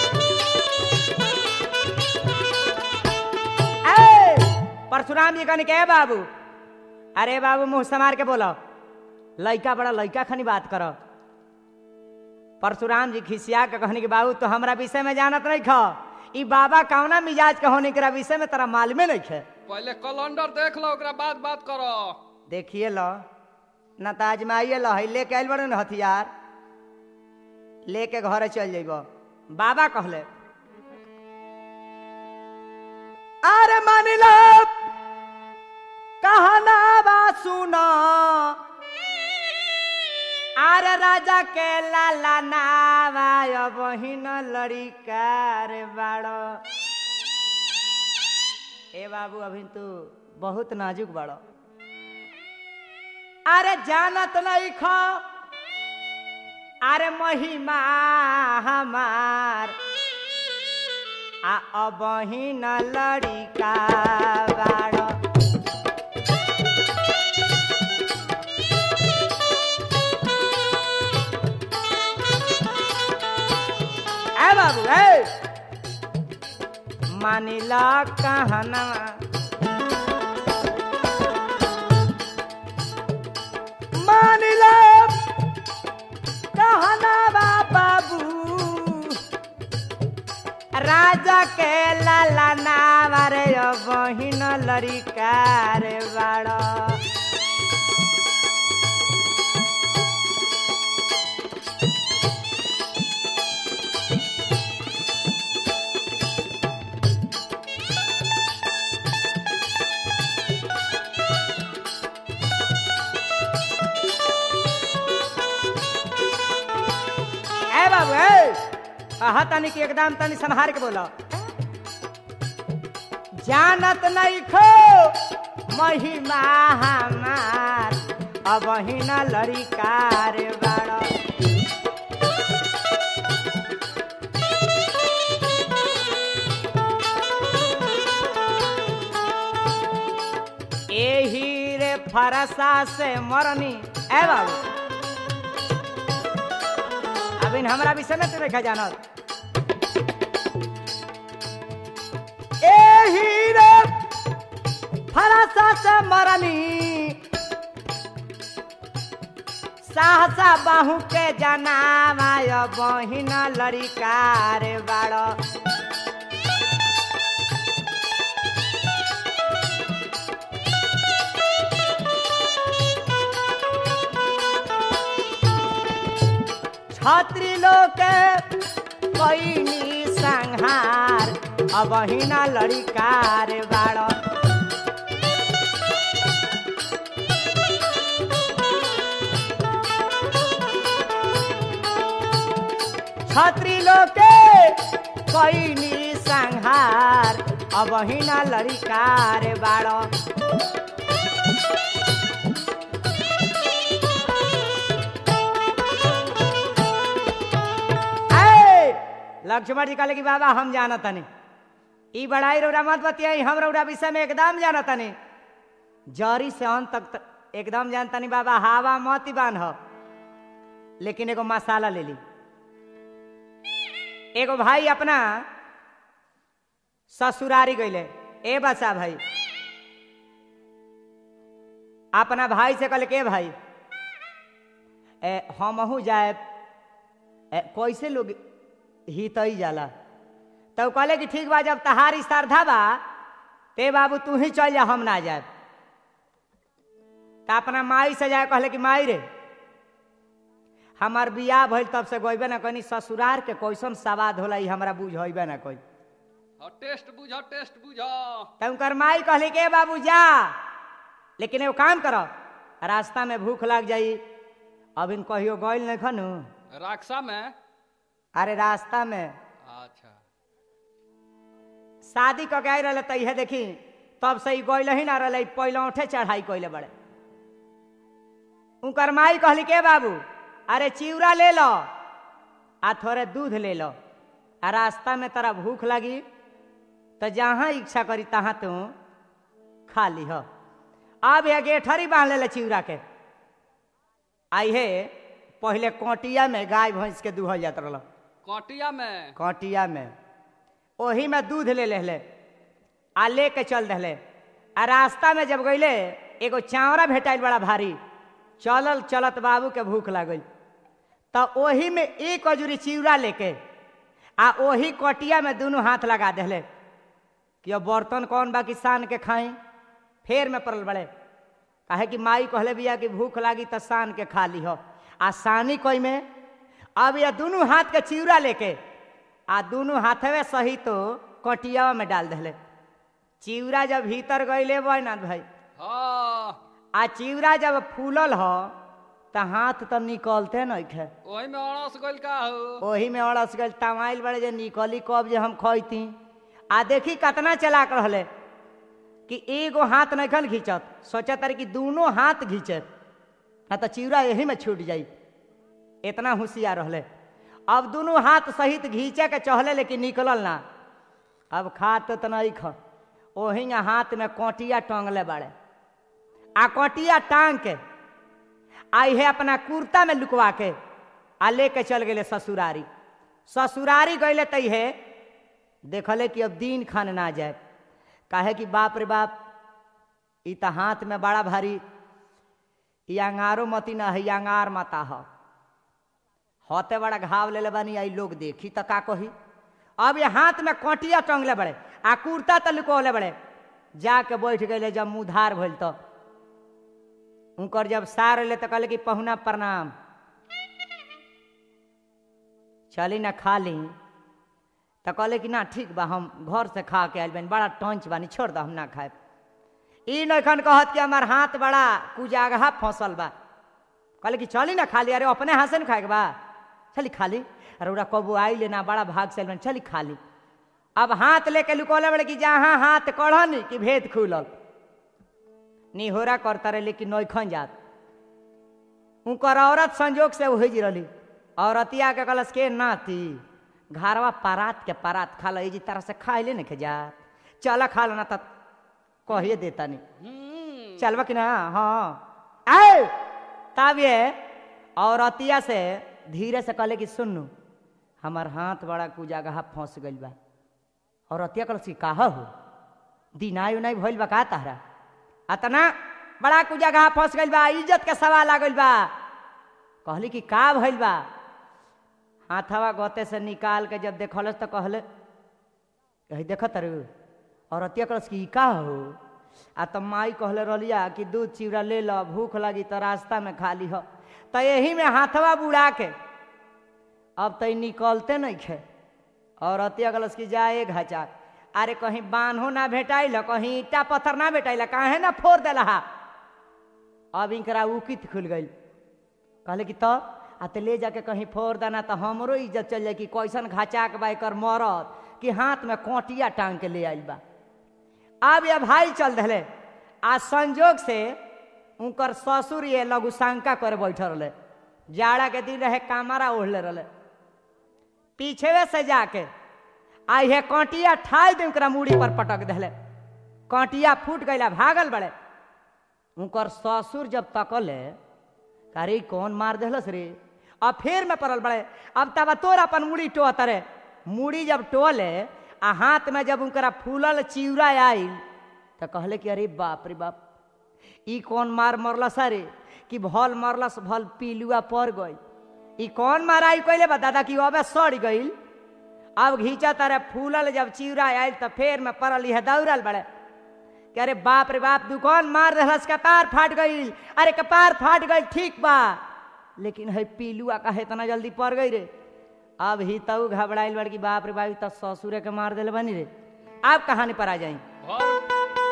ए, परशुराम जी कहने के बाबू अरे बाबू मुंह समार के बोलो लइका बड़ा लइका खनी बात करो परशुराम जी खिसिया के कहने के बाबू तो हमरा विषय में जानत नहीं खो ई बाबा कौना मिजाज के होने के विषय में तोरा मालूमे नहीं खे पहले कैलेंडर देख लो ओकरा बाद बात करो देखिए लो ना तो आजमाइए लो है लेके आइल बड़े न हथियार लेके घरे चल जाइब बाबा कहले अरे मान लो कहना बा सुनो अरे राजा के लाला नावा बहिन लड़िकार बाड़ो ए बाबू अभी तू बहुत नाजुक बाड़ो अरे जानत नहीं खो अरे महिमा हमार आ अबहिन लड़िका बाड़ो ए बाबू ए मानिला कहना मानिला कहना बा बाबू राजा के लाला नावारे बहिन लड़िकार बाड़ ए बाबू ए आहा तनी के एकदम तनी संहार के बोलो जानत नहीं खो महिमा हमार अब हिना लड़िकार बाड़ एही रे फरसा से मरनी ए बाबू अब इन हमरा विषय में तू देखा जानत एही रे फरसा से मरनी सहसा बाहू के जनामाय बहिन लड़िकार बाड़ छात्री लोग कैनी संहार अब हिना लड़िकार बाड़ छात्री लोग कैनी संहार अब हिना लड़िकार बाड़ ऐ, लक्ष्मण जी कहले कि बाबा हम जानत तनी ई बड़ाई रौरा मत बतियाई हम रौरा विषय में एकदम जानत तनी जरी से अंत तक त- एकदम जानतनी बाबा हवा मत ही बांध लेकिन एगो मसाला ले ली एगो भाई अपना ससुरारी गईले ए बसा भाई अपना भाई से कहले के भाई ए हमहू जाए ए, कैसे लोग हितई जाला तब कहले कि ठीक बा जब तहारी श्रद्धा बा ते बाबू तू ही चल जा हम ना जाए त अपना माई से जाए कहले कि माई रे हमार बियाह भइल तब से गइबे ना कनी ससुरार के कैसन सवाद होला ई हमरा बुझइबे ना कोई हाँ, टेस्ट बुझ टेस्ट बुझ तब उनकर माई कहली के बाबू जा लेकिन एगो काम करो रास्ता में भूख लग जाई अब इन कहियो गइल नहीं खनु राक्षा में अरे रास्ता में अच्छा शादी क के आई रहे त इहे देखी तब से ई गइल ही ना रहे पहले उठे चढ़ाई कइले बड़े उनकर माई कहली के बाबू अरे चिवरा ले लो आ थोड़े दूध ले लो आ रास्ता में तोरा भूख लगी तो जहाँ इच्छा करी तहाँ तू खा लीह अब ये गेठरी बांध ले चिवरा के आई हे पहले कोटिया में गाय भैंस के दूहल जात रहल कटिया में कटिया में ओही में दूध ले ले आ ले के चल दहले आ रास्ता में जब गईले एगो चावड़ा भेटाइल बड़ा भारी चलल चलत बाबू के भूख लागल तो ओही में एक अजूरी चिवड़ा लेके आ ओही कटिया में दोनों हाथ लगा दहले कि अब बर्तन कौन बा कि सान के खाई फेर में पड़ल बड़े काहे कि माई कहले बिया कि भूख लागी तो सान के खा ली हो आ सानी कोई में अब ये दोनों हाथ के चिवड़ा लेके आ दोनों हाथवे सही तो कटिया में डाल दहले चिवड़ा जब भीतर गईले बैनाथ भाई हाँ आ चिवड़ा जब फूलल हो तो हाथ तो निकलते नहीं खे वही में अड़स गइल का हो ओही में अड़स गल तमाइल बड़े जे निकली कब जे हम खैती आ देखी कितना चलाक रहले कि एगो हाथ नहीं खन घींचत सोचत रहे कि दोनों हाथ घींचे ना तो चिवड़ा यही में छूट जाई इतना होशियार रहले अब दोनों हाथ सहित घींचे के चहले लेकिन निकलल ना अब खात तो नहीं ख ओही हाथ में कोटिया टंगले बाड़े आ कोटिया टांग के आई है अपना कुर्ता में लुकवा के आ लेके चल गए ससुरारी ससुरारी गईले तई है देखले कि अब दिन खान ना जाए काहे कि बाप रे बाप ई त हाथ में बड़ा भारी ई अंगारो मती ना है ई अंगार माता ह होते बड़ा घाव ले बानी आई लोग देखी त का कही अब ये हाथ में कटिया टंगले बड़े आ कुर्ता त लुकोले बड़े जाके बैठ गए जब मुँह भइल तो उनकर जब सार ले तो कहले कि पहुना प्रणाम चली ना खा ली तो कहले कि ना ठीक बा हम घर से खा के आयल बानी बड़ा टंच बानी छोड़ दो हम ना खाए ई नखन कहत कि हमार हाथ बड़ा कुजागहा फंसल बा कहले कि चली ना खा ली अरे अपने हाथ से ना खाए के बा चली खा ली अरे ओरा कबू आई लेना बड़ा भाग से आइल बानी चली खा ली अब हाथ लेके लुकोले बड़े कि जहाँ हाथ कढ़नी कि भेद खुलल निहोरा करता रहे लेकिन नौखन जात उनकर औरत संजोग से वही जी रही औरतिया के कहलस के नाती घरवा परात के परात खा लो जी तरह से खा ले नहीं जा चल खा लो ना तब कहिए देता नहीं हम्म, चलबा कि ना हाँ आए तब ये औरतिया से धीरे से कहले कि सुनू हमार हाथ बड़ा कु जगह फंस गइल बा औरतिया कहल कि काह हो दिनाई उनाई भइल बा का तहरा अतना बड़ा कु जगह फंस गइल बा इज्जत के सवाल आ गइल बा कहली कि का भइल बा हाथवा गोते से निकाल के जब देखलस तो कहले कही देखत रू औरतिया कहलस कि ई का हो आ त माई कहले रहलिया कि दूध चिवड़ा ले लो भूख लगी तो रास्ता में खा लीह तो यही में हाथवा बुड़ा के अब तो निकलते नहीं खे औरतिया कहलस कि जाए घचा अरे कहीं बान्हो ना भेटाइल कहीं ईटा पत्थर ना भेटाइल काहे ना फोड़ देला अब इनकरा उकित खुल गई कहले कि तब आ तो ले जाके कहीं फोड़ देना तो हमरो इज्जत चल जाए कि कैसन घाचाक बा एकर मरद कि हाथ में कोटिया टांग के ले आइल बा अब ये भाई चल रहे आ संजोग से उनकर ससुर ये लघुशंका करे बैठल रहे जाड़ा के दिन रहे कामरा ओढ़ले रहे पीछे से जाके आ ये कांटिया ठाई दे उनकरा मूड़ी पर पटक दिले कांटिया फूट गईला भागल बड़े उनकर ससुर जब तकले अरे कौन मार दिलस रे अब फिर में पड़ल बड़े अब तब तोर अपन मुड़ी टो तरे मुड़ी जब टोले आ हाथ में जब उनकरा फूलल चिवड़ा आइल तो कहले कि अरे बाप रे बाप ई कौन मार मरलस अरे कि भल मरलस भल पीलुआ पड़ गई ई कौन माराई कहले बा दादा कि अबे सड़ गईल अब घींचा तारे फूलल जब चिवड़ा आयल तो फेर में पड़ल यह दौड़ल बड़े कि अरे बाप रे बाप दुकान मार रहस कपार फाट गईल अरे कपार फाट गईल ठीक बा लेकिन है पीलुआ काहे इतना जल्दी पड़ गई रे अब ही तऊ घबराइल बड़ कि बाप रे बाप तो ससुरे के मार दिले बनी रे अब कहानी पर आ जाई भर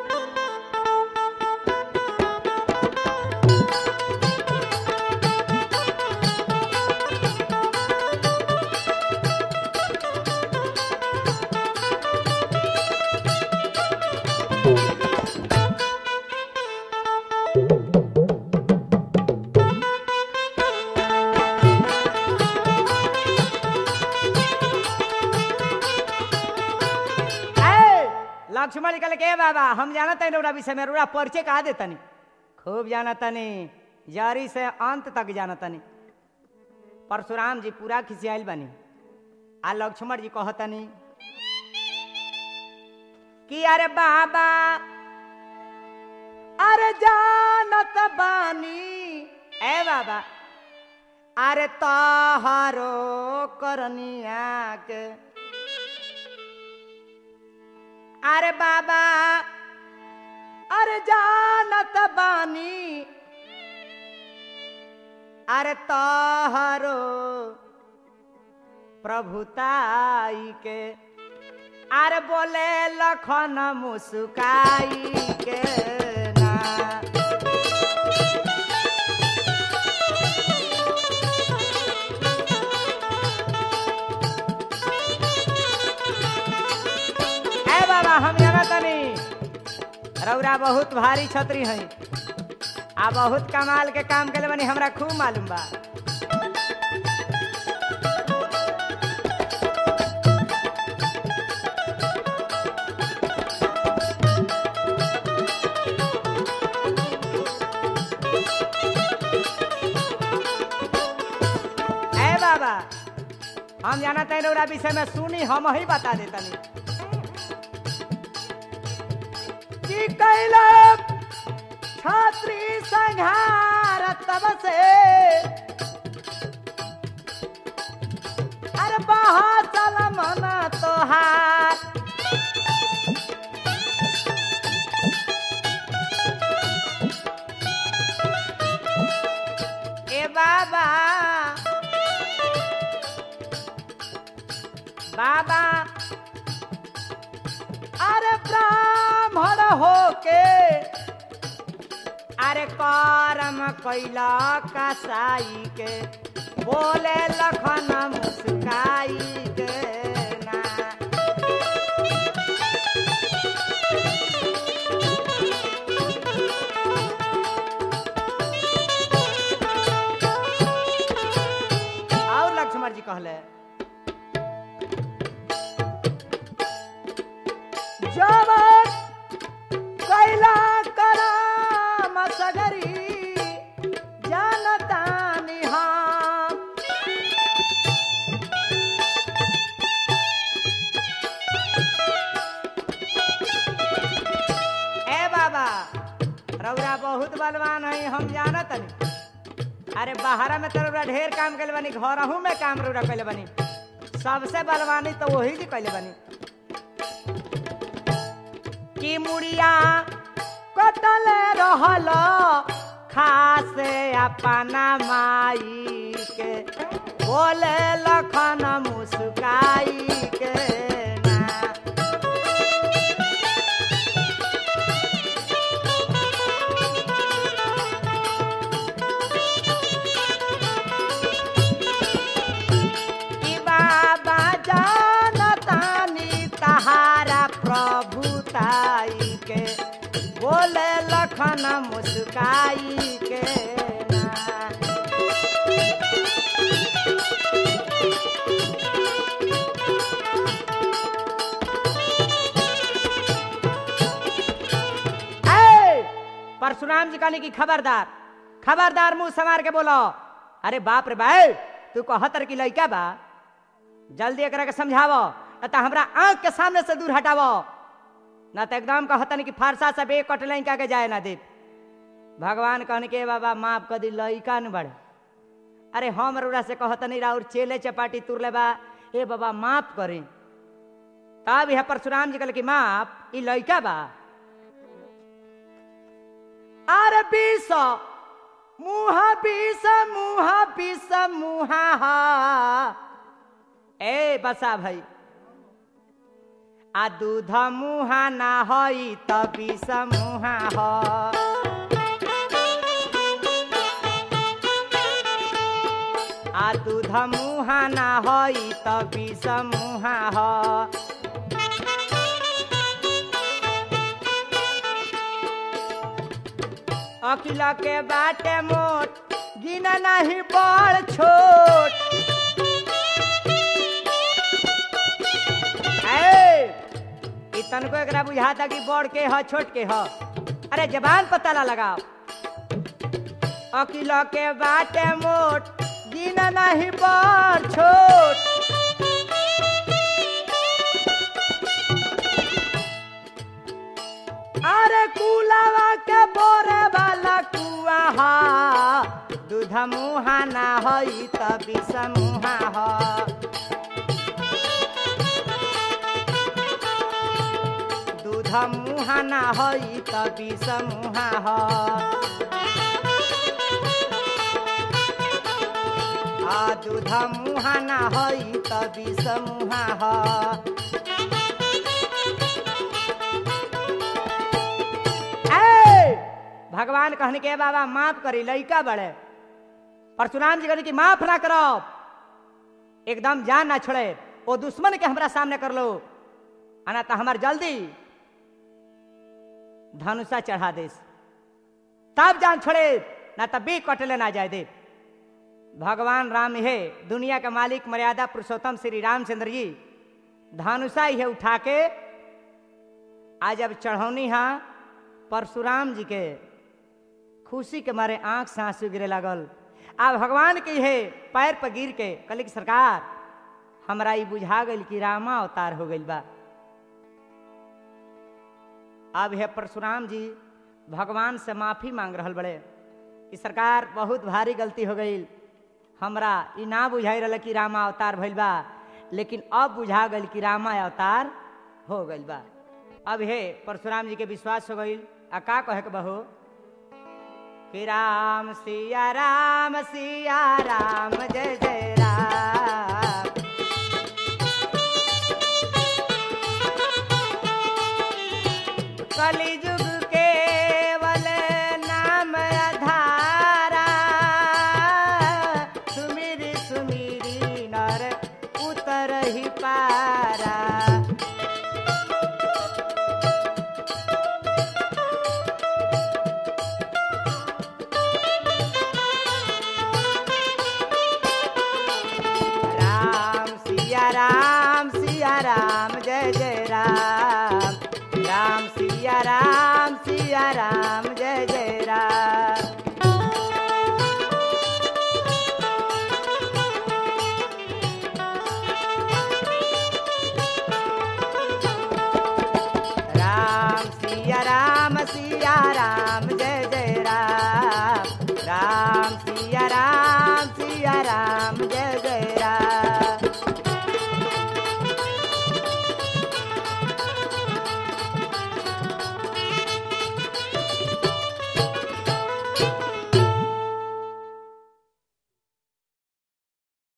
ए, लक्ष्मण निकल के "ए बाबा हम जाना तनी रउरा विषय में रउरा परिचय कहा दे तनी खूब जाना तनी जरी से अंत तक जाना तनी परशुराम जी पूरा खिसियाल बनी आ लक्ष्मण जी कहतनी कि अरे बाबा अरे जानत बानी ए बाबा अरे तहारो करनिया के अरे बाबा अरे जानत बानी अरे तहरो प्रभुताई के अरे बोले लखन मुस्काई के ना ए बाबा हम जाना तनी रौरा बहुत भारी छतरी है आ बहुत कमाल के काम के बनी हमरा खूब मालूम बा ए बाबा हम जाना तनी रौरा विषय में सुनी हम ही बता देतनी कि कैला छात्री संहार तब से अरे बहुत चल मन तोहार ए बाबा बाबा अरे ब्राह्मण होके अरे करम कैला कसाई के बोले लखन मुस्काई के ना जवन कैला कराम सगरी जानता निहाम ए बाबा रौरा बहुत बलवान है हम जानत नहीं अरे बाहरा में तो रौरा ढेर काम कैले बनी घरहू में काम रौरा कैले बनी सबसे बलवानी तो वही जी कैले बनी की मुड़िया कटल रहल खासे अपना माई के बोले लखन मुस्काई के ना कि बाबा जानतानी तहारा प्रभुताई के बोले लखन मुस्काई के ना ए, परशुराम जी कहने की खबरदार खबरदार मुंह संवार के बोलो अरे बाप रे भाई तू कहतर की लड़का बा जल्दी एकरा के समझावो न तो हमरा आंख के सामने से दूर हटावो न तो एकदम कहतन कि फारसा से बे कट लड़का के जाए ना दे भगवान कहने के बाबा माफ कर दी लड़का न बढ़े अरे हम रउरा से कहतनी राउर चेले चपाटी तुर ले बा ए बाबा माफ करी तब यह परशुराम जी कहले कि माफ ई लड़का बा अरे बीस मुहा बीस मुहा बीस मुहा हा ए बसा भाई आ दूध मुहा ना हई त बीस मुहा ह आ दूध मुहा ना हई त बीस मुहा ह अकिला के बाटे मोट गिना नहीं बड़ छोट ए, इ तनको एकरा बुझाता कि बड़ के ह छोट के ह अरे जबान पता ला लगाओ अकिला के बाटे मोट गिना नहीं बड़ छोट अरे कुलावा के बोरे वाला कुआ हा दूध मुहा ना हई त विष मुहा ह दूध मुहा ना हई त विष मुहा ह आ दूध मुहा ना हई त विष मुहा ह ए, भगवान कहने के बाबा माफ करी लइका बड़े परशुराम जी कहने की माफ ना करो एकदम जान ना छोड़े वो दुश्मन के हमरा सामने कर लो आना तो हमार जल्दी धनुषा चढ़ा दे तब जान छोड़े ना तब भी कटले ना जाए दे भगवान राम हे दुनिया के मालिक मर्यादा पुरुषोत्तम श्री रामचंद्र जी धनुषा ही उठा के आज अब चढ़ौनी हा परशुराम जी के खुशी के मारे आंख से आंसू गिरे लागल आ भगवान के हे पैर पर गिर के कहले कि सरकार हमरा ई बुझा गइल कि रामा अवतार हो गइल बा अब हे परशुराम जी भगवान से माफी मांग रहल बड़े कि सरकार बहुत भारी गलती हो गई हमरा ई ना बुझाई रहल कि रामा अवतार भइल बा लेकिन अब बुझा गइल कि रामा अवतार हो गइल बा अब हे परशुराम जी के विश्वास हो गइल आ का कहे के बहो कि राम सिया राम सिया राम जय जय राम कलिजुग केवल नाम अधारा सुमिरी सुमिरी नर उतर ही पारा राम सिया राम सिया राम जय जय राम राम सिया राम